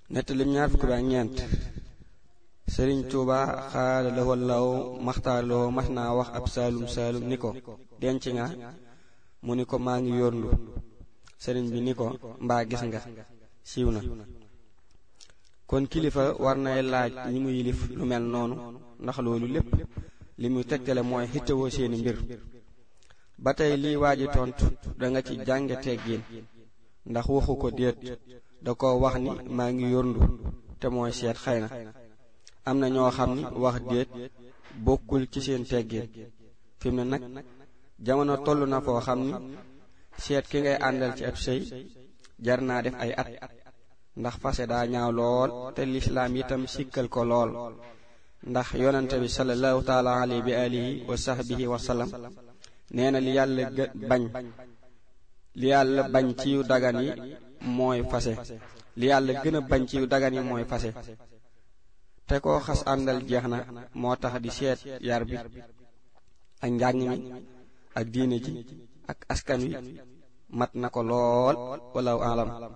nettalim ñaar fukk bi ak ñeent sëriñ tuuba xaala lawoo law maxtaar lawoo mas naa wax ab saalum saalum ni ko denc nga mu ni ko maa ngi yóorndu sëriñ bi ni ko mbaa gis nga siiw na kon kilifa war nay laaj ñi mu yilif lu mel noonu ndax loolu lépp li muy tegtale mooy xittewoo seeni mbir ba tey lii waaji tontu da nga ci jànge teggiin ndax waxu ko déet da ko wax ni maa ngi yóorndu te mooy seet xëy na am na ñoo xam ni wax déet bokkul ci seen teggiin fi mu ne nag jamono toll na foo xam ni seet ki ngay àndal ci ab sëy jar naa def ay at ndax fase daa ñaaw lool te lislaam itam sikkal ko lool ndax yonente bi sallallahu taala alayhi bi alihi wa sahbihi wa sallam nee na li yàlla bañ li yàlla bañ ci yu dagan yi mooy fase li yàlla gën a bañ ci yu dagan yi mooy fase te koo xas àndal jeex na moo tax di seet yar bi ak njàng mi ak diine ji ak askan wi mat na ko lool wala alam